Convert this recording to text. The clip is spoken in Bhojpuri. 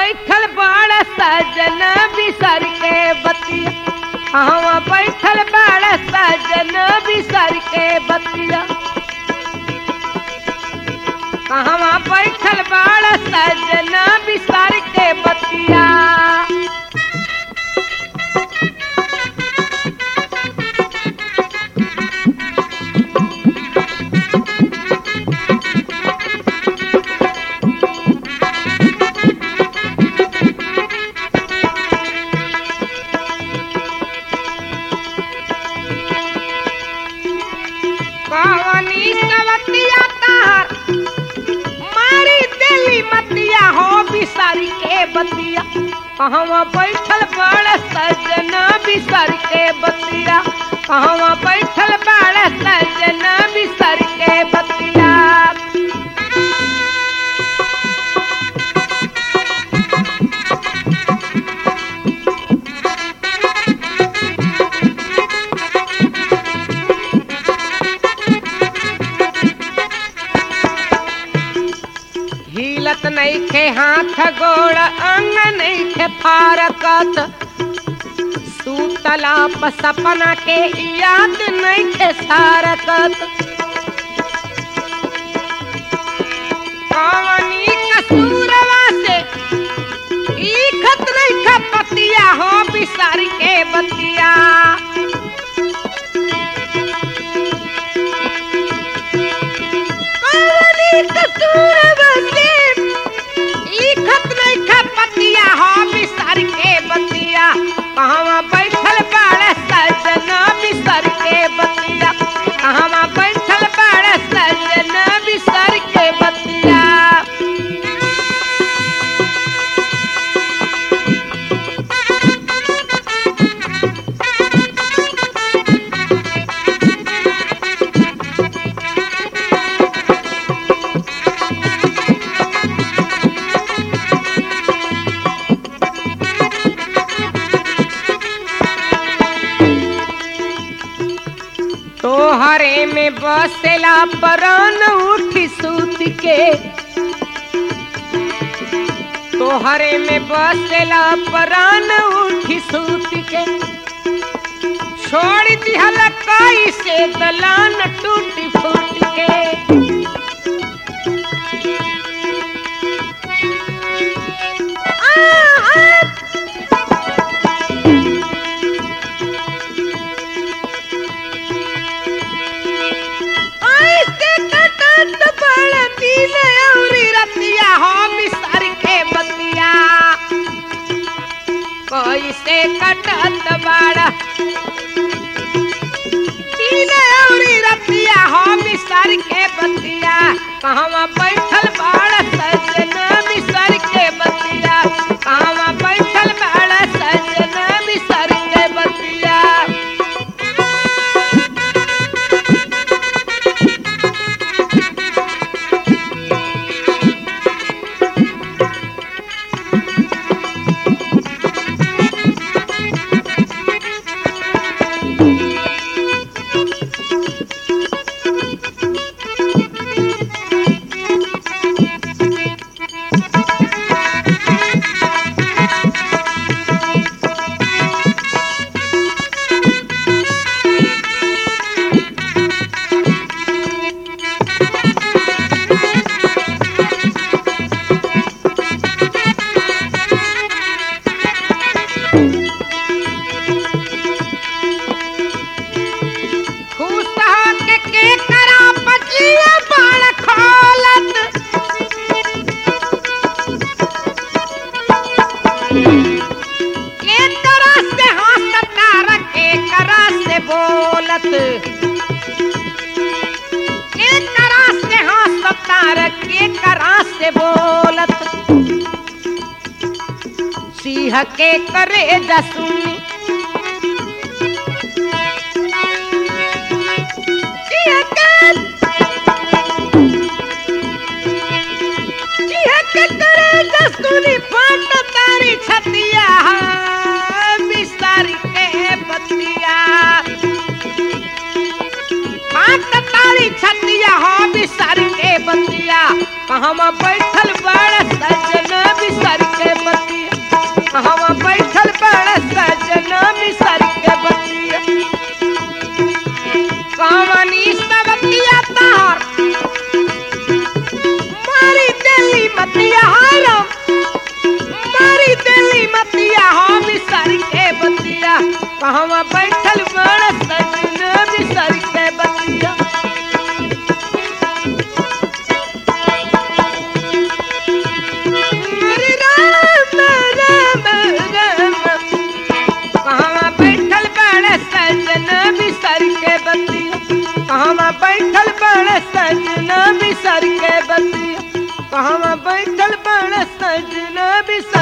बैठल बाड़ सजन बिसर के बतिया कहवा बैठल बाड़ सजन बिसर के बतिया कहवा बैठल बाड़ सजन बिसर के बतिया कवनी कवतिया तार मारी दिली मतिया हो बिसारी के बतिया कहवा बैठल बड़ सजन बिसर के बतिया कहवा बैठल बड़ सजन बिसर के बतिया हिलत नइखे हाथ गोड़ अंग नइखे फारकत सूतला प सपना के याद नइखे सारकत कवनी कसूरवा से लिखत नइखे पतिया हो बिसार के बतिया कवनी कसूरवा से लिखत नइखे पतिया हो बिसार के बतिया कहवा बैठल बाड़ सजन बिसर के बतिया कहवा बैठल बाड़ सजन बिसर के बतिया तोहरे में बसेला परान उठी सूत के तोहरे में बसेला परान उठी सूत के छोड़ दिहल कई से दलान टूटी फूट के आ, आ, ऐसे कटत बड़ दिन औरी रतिया हो बिसर के बतिया कैसे कटत बड़ दिन औरी रतिया हो बिसर के बतिया कहवा बैठल बड़ सजन बिसर के बतिया कहवा बैठल बड़ सजन बिसर के बतिया खुश होके के करा पचिया बाण खोलत के तरह से हंसता रखे करा से बोलत के करा से हंसता रखे करा से बोलत सिंह के करे जसुनी सिंह के सिंह के करे जसुनी फट तारी छतिया बिसारी के बतिया फट तारी छतिया हो बिसारी के बतिया कहवा बैठल बड़ सजन बिसारी के बतिया कहवा बैठल बड़ सजन बिसर के बतिया हरे राम राम राम कहवा बैठल बड़ सजन बिसर के बतिया कहवा बैठल बड़ सजन बिसर के बतिया कहवा बैठल बड़ सजन बिसर